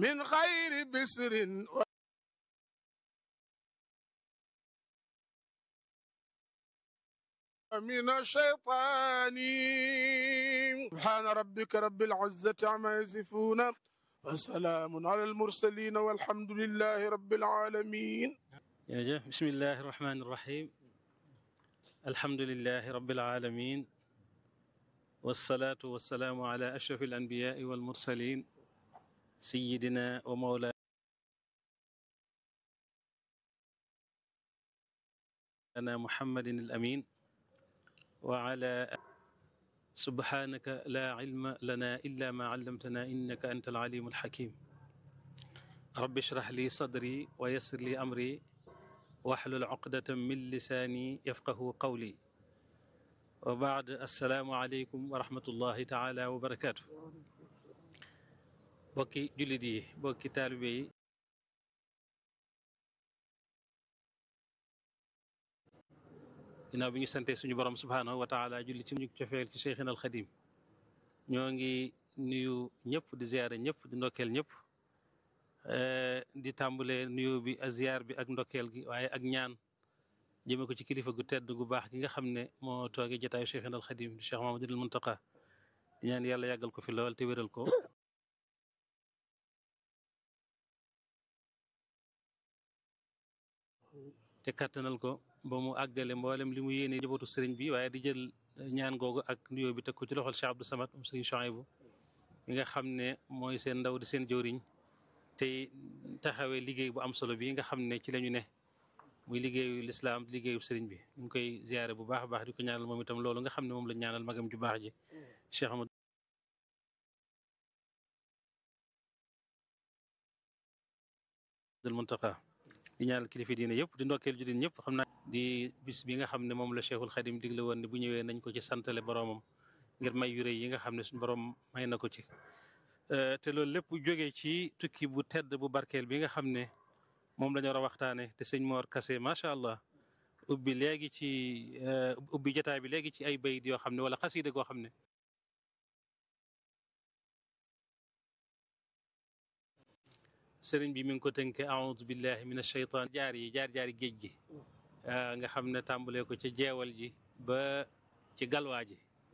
من غير بسر من الشيطان سبحان ربك رب العزة عما يصفون وسلام على المرسلين والحمد لله رب العالمين jërëjëf bismillahi irrahmani irrahim alhamdulilahi rabilalamin walsalaatu walsalaamu ala ashraf alanbiyai walmursalin sayidina wa mawlana muhammadin alamin wa ala subhanaka la ilma lana illa ma allamtana innaka anta alalimu alhakim rabbi ishrah li sadri wa yassir li amri waxlul uqdatan min lisaani yafqahu qawli wa baad assalaamu aleykum wa rahmatullahi taala wa barakaatu bokki jullit yi bokki taalibe yi ginnaaw bi ñu sante suñu borom subhaanahu wa taala julli ci ñu cofeel ci cheikhina alxadim ñoo ngi nuyu ñëpp di ziyaare ñëpp di ndokkeel ñëpp di tàmbale nuyoo bi ak ziar bi ak ndokkeel gi waaye ak ñaan jëme ko ci kilifa gu tedd gu baax gi nga xam ne moo toogee jotaayu Cheikhina al Xadim di Cheikh Mamadou al Muntaqa di ñaan yàlla yàggal ko fi lool te wéral ko te kattanal ko ba mu àggale mboolem li mu yéene njabootu sëriñ bi waaye di jël ñaan googu ak nuyoo bi teg ko ci loxol Cheikh Abdou Samad um sëriñ Chouaïbou mi nga xam ne mooy seen ndaw di seen jëwriñ tey taxawee liggéey bu am solo bi nga xam ne ci lañu ne muy liggéeyu lislaam liggéeyu sëriñ bi ñu ngi koy ziyaare bu baax a baax di ko ñaanal moom itam loolu nga xam ne moom la ñaanal magam ju baax ji Cheikh Amadou Muntaqa di ñaanal kilifa diine yëpp di ndokkeel ju din ñëpp xam naa di bis bi nga xam ne moom la Cheikhul Xadim digle woon ne bu ñëwee nañ ko ci santale boroomam ngir may yu rëy yi nga xam ne suñu borom may na ko ci te loolu lépp jógee ci tukki bu tedd bu barkeel bi nga xam ne moom la ñu war a waxtaane te sëñ Mor Kase macha allah ubbi léegi ci ubbi jotaay bi léegi ci ay bayit yoo xam ne wala xasiida goo xam ne sëriñ bi mi ngi ko tënke aoudu billahi min ashaytan jaar yi jaar jaari géej gi nga xam ne tàmbalee ko ca jeewal ji ba ci galwaa ji